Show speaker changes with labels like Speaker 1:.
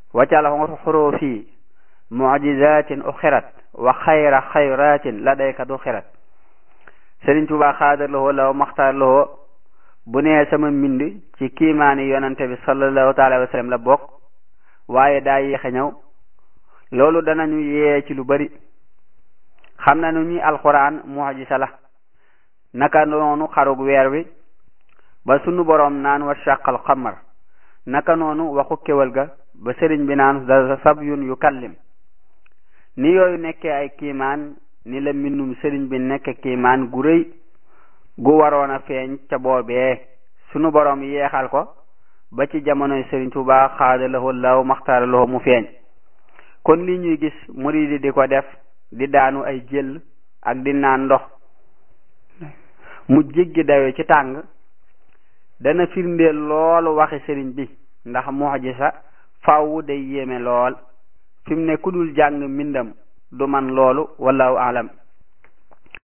Speaker 1: waccal xurufi mujizatin uxirat wa xayra xayratin ladayka du xirat Sëriñ Tuubaa xaadar lahoo law maxtaar lahoo bu nee sama mbind ci kiimaani yonante bi sallallahu taala wa sallam la bokk waaye daa yéexe ñëw loolu danañu yee ci lu bari xam na nu ñi alquran mujiza la naka noonu xarug weer wi ba sunu boroom naan wa shaqal xamar naka noonu waxu kéwal ga ba sëriñ bi naan da sabyun yu kallim ni yooyu nekkee ay kiimaan ni la mbindum sëriñ bi nekk kiimaan gu rëy gu waroon a feeñ ca boobee sunu boroom yeexal ko ba ci jamonoy sëriñ Tuubaa xaada lahu law maxtaara lahu mu feeñ kon li ñuy gis muridi di ko def di daanu ay jël ak di naan ndox mu jéggi dayo ci tàng dana firndeel loolu waxi sëriñ bi ndax mu'jiza faaw day yéeme lool fi mu ne ku dul jàng mbindam du man loolu wallahu alam